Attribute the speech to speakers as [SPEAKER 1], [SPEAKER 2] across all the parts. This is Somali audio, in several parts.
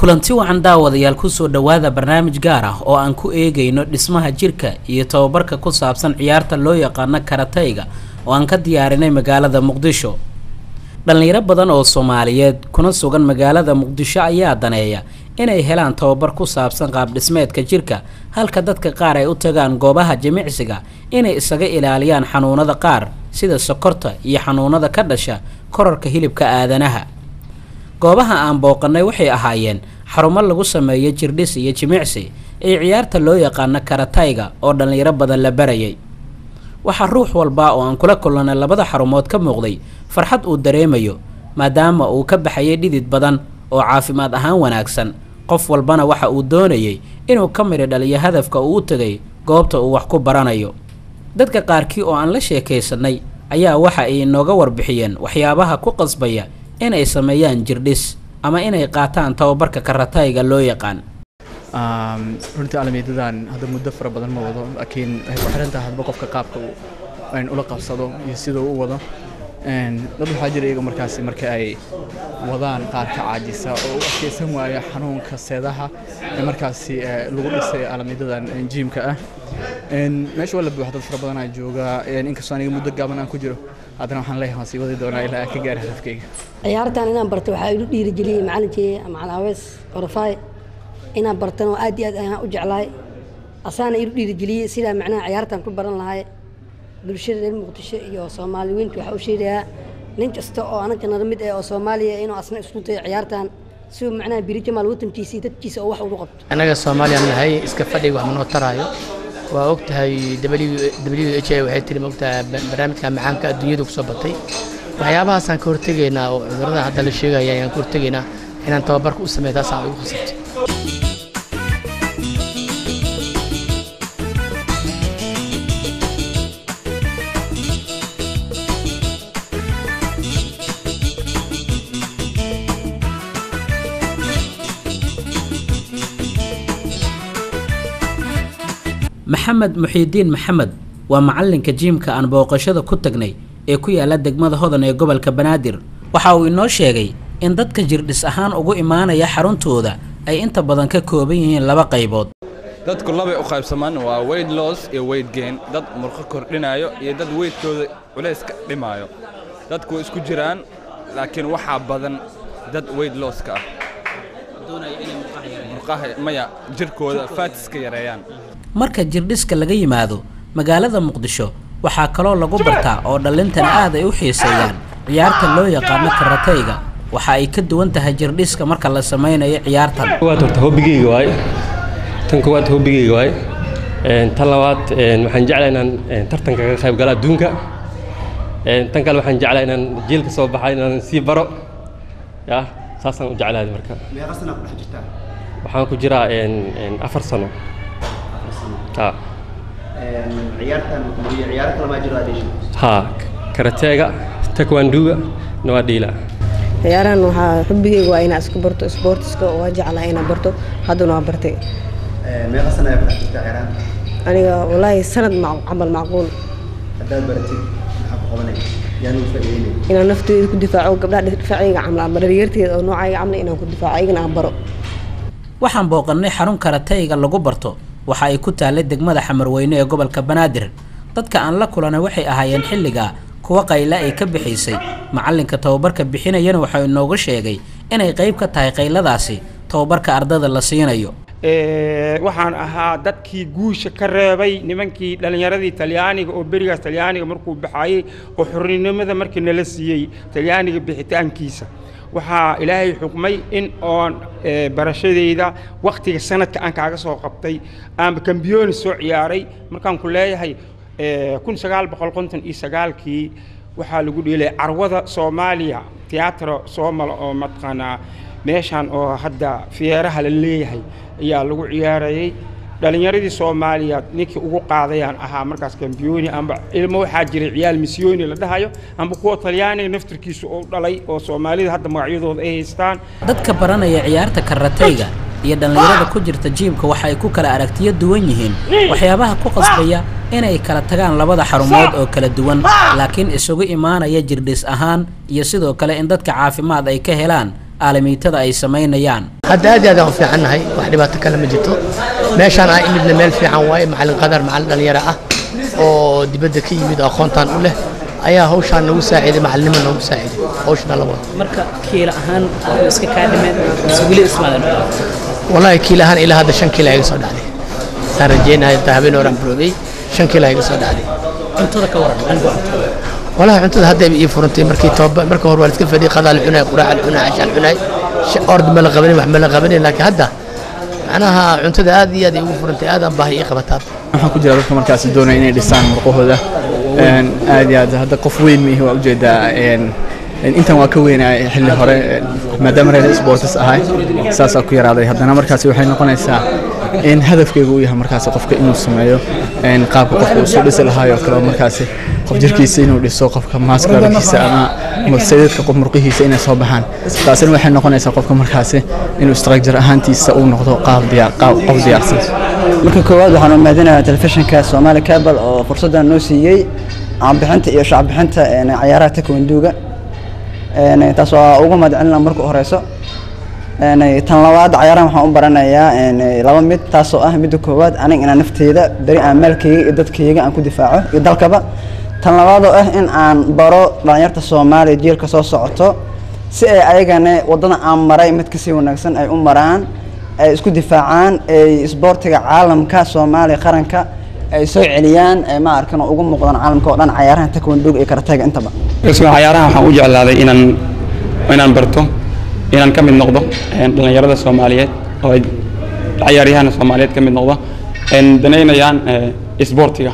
[SPEAKER 1] kulanti wacan daawadayaal kusoo dhowaada barnaamij gaar ah oo aan ku eegayno dhismaha jirka iyo tababarka ku saabsan ciyaarta loo yaqaano karatayga oo aan ka diyaarinay magaalada muqdisho dhallinyaro badan oo soomaaliyeed kuna sugan magaalada muqdisho ayaa daneeya inay helaan tababar ku saabsan qaabdhismeedka jirka halka dadka qaar ay u tagaan goobaha jimicsiga inay isaga ilaaliyaan xanuunada qaar sida sokorta iyo xanuunada ka dhasha korarka hilibka aadanaha goobaha aan booqannay waxay ahaayeen xarumo lagu sameeyo jirdhis iyo jimicsi ee ciyaarta loo yaqaano karatayga oo dhallinyaro badan la barayay waxaa ruux walba oo aan kula kulannay labada xarumood ka muuqday farxad uu dareemayo maadaama uu ka baxayay dhidid badan oo caafimaad ahaan wanaagsan qof walbana waxa uu doonayay inuu ka midhi dhaliyo hadafka uu u tegay goobta uu wax ku baranayo dadka qaarkii oo aan la sheekaysanay ayaa waxa ay inooga warbixiyeen waxyaabaha ku qasbaya inay sameeyaan jirdhis ama inay qaataan tababarka karatayga loo yaqaan
[SPEAKER 2] runtii alamiidadan hadda muddo fara badan ma wado laakiin waxay ku xiran tahay hadba qofka qaabka uu ula qabsado iyo sida uu u wado dad waxaa jira iyaga markaasi marka ay wadaan qaar ka caajisa oo u adkeysan waaya xanuunka seedaha ee markaasi lagu dhisay alamiidadan jiimka ah meesha waa la buuxa dad fara badan aa jooga inkastoo aniga muddo gaaban aan ku jiro haddana waxaan leeyahay waan sii wadi doonaa ilaa aan ka gaara hadafkayga
[SPEAKER 3] ciyaartan inaan barto waxaa ilu dhiirigeliyey macalinkii macalin awees orafaay inaan bartan oo aad iyo aad ayaan u jeclahay asaana ilu dhiirigeliyey sidaa macnaha ciyaartan ku baran lahay bulshada reer muqdisho iyo soomaali weynta waxaa u sheegayaa nin kasta oo anaga nala mid ah oo soomaaliya inuu asna isku dayo ciyaartan si uu macnaha biri jamaal watankiisa iyo dadkiisa oo wax ugu qabto
[SPEAKER 4] annaga soomaaliyaan nahay iska fadhiga wax manoo taraayo waa og tahay w h a waxay tiri maogtahay barnaamijka macaanka adduunyada kusoo batay waxyaabahaasaan ka hortegaynaa oo cudurrada hadda la sheegaya ayaan ka hortegaynaa inaan tababarka u sameeyo taasaan ugu khasabtay
[SPEAKER 1] maxamed muxiidiin maxamed waa macalinka jiimka aan booqashada ku tagnay ee ku yaala degmada hodan ee gobolka banaadir waxa uu inoo sheegay in dadka jirdhis ahaan ugu imaanaya xaruntooda ay inta badan ka kooban yihiin laba qaybood
[SPEAKER 5] dadku labay u qaybsamaan waa weyd loss iyo weyd geen dad murqo kordhinayo iyo dad weydkooda culays ka dhimaayo dadku way isku jiraan laakiin waxaa badan dad weyd losska ah murqaha maya jirkooda faatiska yareeyaan
[SPEAKER 1] marka jirdhiska laga yimaado magaalada muqdisho waxaa kaloo lagu bartaa oo dhallintana aad ay u xiiseeyaan ciyaarta loo yaqaano karatayga waxa ay ka duwan tahay jirdhiska marka la samaynayo ciyaartan
[SPEAKER 6] waad horta hobbigeyga waay tan koowaad hobbigeyga waay tan labaad waxaan jeclaa inaan tartanka ka qayb galo adduunka tan kale waxaan jeclaa inaan jiilka soo baxa inaan sii baro ya saasaan u jeclahay marka
[SPEAKER 7] meeqa sana ku dhex jirtaa
[SPEAKER 6] waxaan ku jiraa afar sano ha
[SPEAKER 7] ciyaartan iyo ciyaaro kale maa jiro adeesha
[SPEAKER 6] ha karateega taekwanduga na waa dhiila
[SPEAKER 8] ciyaarahan waxaa xubigeyga waa inaa isku barto sportiska waa jeclahay inaan barto haddana waa bartay
[SPEAKER 7] meeqa sana ayaa ku dhex jirtaa ciyaarahan
[SPEAKER 8] aniga walaahi sanad camal macquul
[SPEAKER 7] haddaad baratid maxaa ku qabanaya yaan u faa'iideynaya
[SPEAKER 8] inaan nafteyda ku difaaco gabdhaha difaacayga camal ama dhalinyarteeda oo noocayga camal inaan ku difaaco ayagana aan baro
[SPEAKER 1] waxaan booqannay xarun karatayga lagu barto waxa ay ku taallay degmada xamarweyne ee gobolka banaadir dadka aan la kulanay waxay ahaayeen xilligaa kuwa qayla ay ka bixaysay macalinka tababarka bixinayana waxau inooga sheegay inay qayb ka tahay qayladaasi tababarka ardada la siinayo
[SPEAKER 9] waxaan ahaa dadkii guusha ka reebay nimankii dhallinyaradii talyaaniga oo berigaas talyaaniga markuu baxayey oo xorrinimada markii nala siiyey talyaaniga bixitaankiisa waxaa ilaahay xukmay in oon barashadayda wakhtiga sanadka aan kaaga soo qabtay aanba kambiyooni soo ciyaaray markaan ku leeyahay kun sagaal boqol konton iyo sagaalkii waxaa lagu dheelay carwada soomaaliya tiyaatro soomala oo mataqaanaa meeshaan oo hadda fiyeeraha la leeyahay ayaa lagu ciyaarayay dhalinyaradii soomaaliya ninkii ugu qaadayaan ahaa markaas kambiyooni amba ilmo waxaa jiray ciyaal misyooni la dhahayo amba kuwa talyaaniga naftirkiisa oo dhalay oo soomaalida hadda magacyadooda ay haystaan
[SPEAKER 1] dadka baranaya ciyaarta karatayga iyo dhallinyarada ku jirta jiimka waxa ay ku kala aragtiyo duwan yihiin waxyaabaha ku qasbaya inay kala tagaan labada xarumood oo kala duwan laakiin isugu imaanaya jirdhis ahaan iyo sidoo kale in dadka caafimaad ay ka helaan aalamiitada ay samaynayaan
[SPEAKER 4] hadda aad iyo aad aan u fiicannahay wax dhibaato kale ma jirto meeshaan aan imidna meel fiican waaye macallin qadar macallin dhalinyaro ah oo dibadda ka yimid oo aqoontaan u leh ayaa hawshaan nagu saaciiday macallinimo noogu saaciiday hawshan la wado
[SPEAKER 1] marka kiila ahaan iska kaa dhimeen mise weli ismaadan
[SPEAKER 4] wallaahi kiila ahaan ilaa hadda shan kiila iga soo dhacday saan rajeynahay intaa habeen horaan buroobay shan kiila iga soo dhacday
[SPEAKER 1] cuntada ka waran dhanka
[SPEAKER 4] wallaahi cuntada hadda ii furantay markii toba marka hore waa la iska fadhiyay qadaa la cunay quraaca la cunay cashaan cunay ord ma la qabanin wax ma la qabanin laakiin hadda macnaha cuntada aad iyo aad ay ugu furantay aadaan baahi ii qabataa
[SPEAKER 2] waxaan ku jira dadka markaasi doonaya inay dhisaan murqahooda aad iyo aad hadda qof weyn mihi waa ujeedaa intan waa ka weynaa xilli hore maadaama reer sports ahay saasaa ku yaraaday haddana markaasi waxay noqonaysaa in hadafkeyga uu yahay markaasi qofka inuu sameeyo qaabka qofka uu soo dhisi lahaayoo kale markaasi qof jirkiisa inuu dhiso qofka maaskarkiisa ama sayidka qof murqihiisa inay soo baxaan taasina waxay noqonaysaa qofka markaasi inuu structure ahaantiisa uu noqdo qaab diyaar qaab qof diyaarsan
[SPEAKER 10] marka koowaad waxaan u mahadinayaa telefishinka Somali Cable oo fursadan noo siiyey caanbixinta iyo shacbixinta ciyaaraha taekwondo-ga taas waa ugu mahadcelinaa marka u horeyso tan labaad ciyaarahan waxaan u baranayaa laba mid taasoo ah midda koowaad aniga inaan nafteyda beri aan maalkayga iyo dadkayga aan ku difaaco iyo dalkaba tan labaadoo ah in aan baro dhalinyarta soomaaliya jiilka soo socoto si ay ayagana waddada aan maray mid kasii wanaagsan ay u maraan ay isku difaacaan ay isboortiga caalamka soomaaliya qaranka ay soo celiyaan ma arkan oo ugu muuqdaan caalamka oo dhan cayaarahan taekwondo iyo karatega intaba
[SPEAKER 11] cayaarahan waxaan u jeclaaday inaan inaan barto inaan ka mid noqdo dhallinyarada soomaaliyeed oo ay cayaaryahana soomaaliyeed ka mid noqdo danaynayaan isboortiga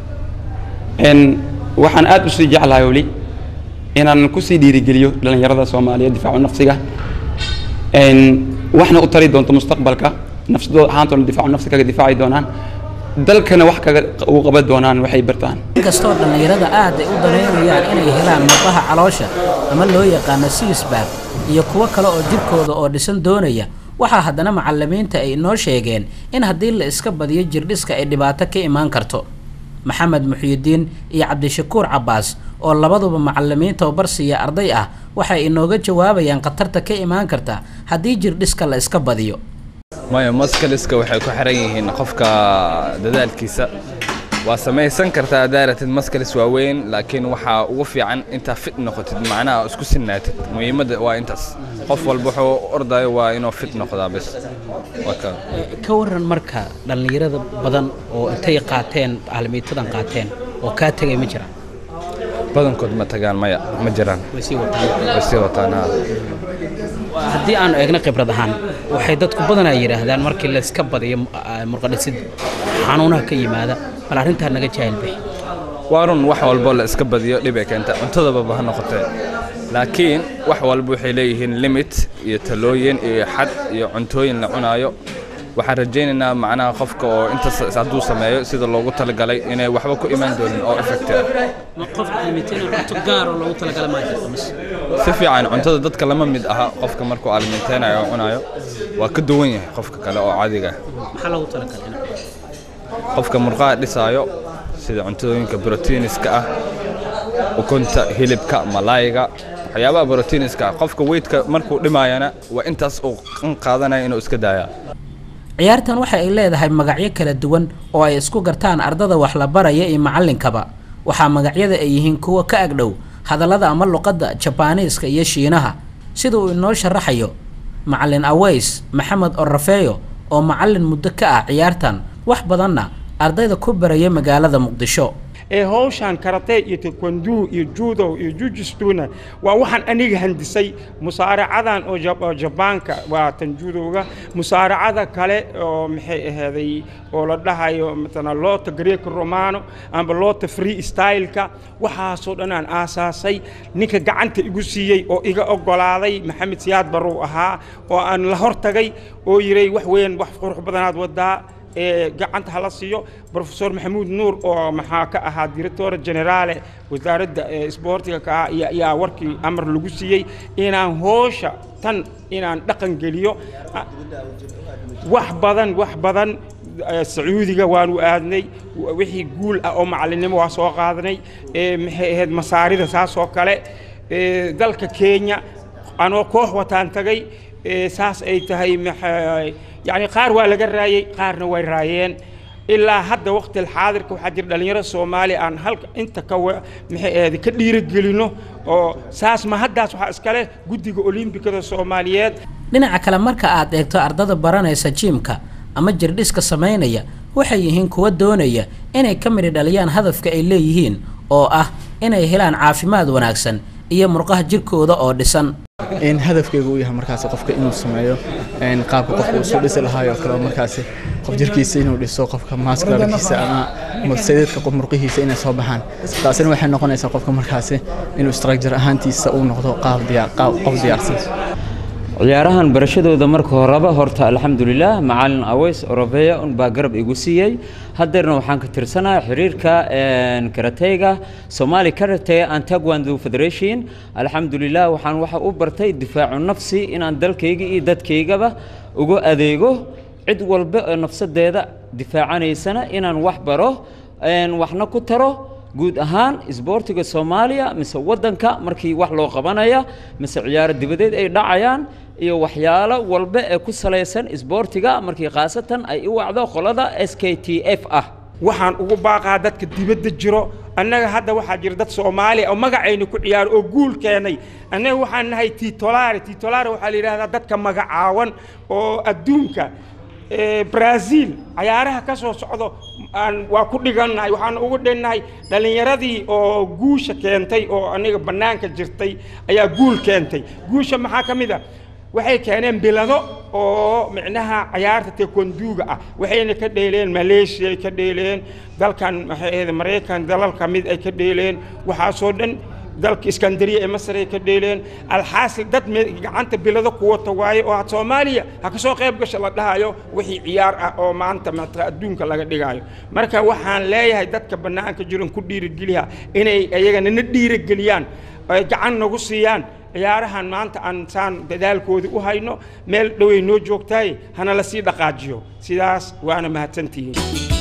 [SPEAKER 11] waxaan aad u sii jeclahay weli inaan kusii dhiirigeliyo dhallinyarada soomaaliyeed difaacu nafsiga waxna u tari doonto mustaqbalka nafsadooda ahaantoona difaacu nafsi kaga difaaci doonaan dalkana wax kaga u qaban doonaan waxay bartaan
[SPEAKER 1] inkastoo dhallinyarada aad ay u danaynayaan inay helaan murqaha caloosha ama loo yaqaano sigisbaag iyo kuwo kale oo jirkooda oo dhisan doonaya waxaa haddana macallimiinta ay inoo sheegeen in haddii la iska badiyo jirdhiska ay dhibaato ka imaan karto maxamed muxyidiin iyo cabdishakuur cabbaas oo labaduba macallimiin tababar siiya arday ah waxay inooga jawaabayaan khatarta ka imaan karta haddii jirdhiska la iska badiyo
[SPEAKER 5] maya maskaliska waxay ku xiran yihiin qofka dadaalkiisa waa samaysan kartaa haddaa ratid maskalis waaweyn laakiin waxaa ugu fiican intaa fit noqotid macnaha isku sinnaatid muhiimadda waa intaas qof walba wuxuu ordayo waa inuu fit noqdaa bes
[SPEAKER 1] ka waran marka dhallinyarada badan oo intay qaateen caalamiitadan qaateen oo kaa tegay ma jiraan
[SPEAKER 5] badankood ma tagaan maya ma jiraan
[SPEAKER 1] way sii wataan
[SPEAKER 5] way sii wataan haa
[SPEAKER 1] haddii aanu eegno khibrad ahaan waxay dadku badanaa yidhaahdaan markii la iska badiyo murqadhisid xanuunaha ka yimaada bal arrintaa naga jaahil bixi
[SPEAKER 5] waa run wax walbo la iska badiyo dhibay keenta cuntadaba ha noqotee laakiin wax walba waxay leeyihiin limit iyo talooyin iyo xad iyo cuntooyin la cunaayo waxaan rajaynaynaa macnaha qofka oo intaas hadduu sameeyo sida loogu talagalay inay waxba ku imaan doonin oo effecti ah si fiican cuntada dadka lama mid aha qofka markuu alimenteynayo oo cunayo waa ka duwan yahay qofka kale oo caadiga qofka murqaha dhisaayo sida cuntooyinka brotiiniska ah ukunta hilibka malaayga waxyaabaha brotiiniska ah qofka weydka markuu dhimaayana waa intaas uu qaadanaya inuu iska daayaa
[SPEAKER 1] ciyaartan waxa ay leedahay magacyo kala duwan oo ay isku gartaan ardada wax la baraya iyo macallinkaba waxaa magacyada ay yihiin kuwa ka agdhow hadallada ama luqadda jabaaniiska iyo shiinaha sida uu inoo sharaxayo macallin aweys maxamed orrafeeyo oo macallin muddo ka ah ciyaartan wax badanna ardayda ku baraya magaalada muqdisho
[SPEAKER 9] ee hawshan karate iyo taekwondo iyo judo iyo jujistuna waa waxaan aniga handisay musaaracadan oo jabaanka waa tan judoga musaaracada kale oo maxay ahaaday oo la dhahayo matala loota greeko romano amba loota free styleka waxaasoo dhan aan aasaasay ninka gacanta igu siiyey oo iga oggolaaday maxamed siyaad barrow ahaa oo aan la hortagay oo yiray wax weyn wax qurux badanaad wadaa gacanta hala siiyo profesor maxamuud nuur oo maxaa ka ahaa director generaale wasaaradda isboortiga ka ah ayaa warkii amar lagu siiyey inaan hoosha tan inaan dhaqan geliyo wax badan wax badan sacuudiga waanu aadnay wixii guul ah oo macallinnimo waa soo qaadanay maxay ahayd masaarida saas oo kale dalka kenya anoo koox wataan tagay ee, saas ay tahay maxay yani qaar waa laga raayey qaarna way raayeen ilaa hadda waqti xaadirka waxaa jira dhalinyaro soomaali aan halka inta ka wa- maxay ahayd ka dhiirigelino oo saas ma haddaas waxaa iskale guddiga olimbikada soomaaliyeed
[SPEAKER 1] dhinaca kale marka aad eegto ardada baranaysa jiimka ama jirdhiska samaynaya waxay yihiin kuwa doonaya inay ka midhi dhaliyaan hadafka ay leeyihiin oo ah inay helaan caafimaad wanaagsan iyo murqaha jirkooda oo dhisan
[SPEAKER 2] in hadafkeyga uu yahay markaasi qofka inuu sameeyo een, qaabka qofka uu soo dhisi lahaayoo kale oo markaasi qof jirkiisa inuu dhiso qofka maaskularkiisa ama mursadeedka qof murqihiisa inay soo baxaan taasina waxay noqonaysaa qofka markaasi inuu structure ahaantiisa uu noqdo qaab diyaar qaab qof diyaarsan
[SPEAKER 12] ciyaarahan barashadooda marka horeba horta alxamdulilah macalin aweys orobeya un baa garab igu siiyey haddeerna waxaan ka tirsanahay xiriirka een, karateyga somali karate and taekwondo federation alxamdulilah waxaan waxa u bartay difaacu nafsi inaan dalkayga iyo dadkaygaba uga adeego cid walba oo nafsadeeda difaacanaysana inaan wax baro een, waxna ku taro guud ahaan isboortiga soomaaliya mise waddanka markii wax loo qabanaya mise ciyaaro dibadeed ay dhacayaan iyo waxyaalo walba ee ku salaysan isboortiga markii khaasatan ay u wacdo qolada s k t f ah
[SPEAKER 9] waxaan ugu baaqaa dadka dibadda jiro annaga hadda waxaa jira dad soomaali oo magacayna ku ciyaaro oo guul keenay annaga waxaan nahay titolare titolare waxaa la yidhahdaa dadka magacaawan oo adduunka ee, brazil cayaaraha ka soo socdo aan waa ku dhigannahay waxaan ugu dhinnahay dhallinyaradii oo guusha keentay oo aniga bannaanka jirtay ayaa guul keentay guusha maxaa ka mid a waxay keeneen bilado oo micnaha cayaarta tekonduuga ah waxayna ka dheeleen maleeshiya ay ka dheeleen dalkan maxay ahayd maraykan dalal ka mid ay ka dheeleen waxaasoo dhan dalka iskandariya ee masar ay ka dheeleen alxaasil dad me- gacanta bilado ku wata waaye oo soomaaliya ha ka soo qayb gasha la dhahayo wixii ciyaar ah oo maanta maanta adduunka laga dhigayo marka waxaan leeyahay dadka bannaanka jiran ku dhiirigeliya inay iyagana na dhiirigeliyaan ay gacan nagu siiyaan ciyaarahan maanta aan saan dadaalkoodii u hayno meel dhoway noo joogtaay hana la sii dhaqaajiyo sidaas waana mahadsantihiin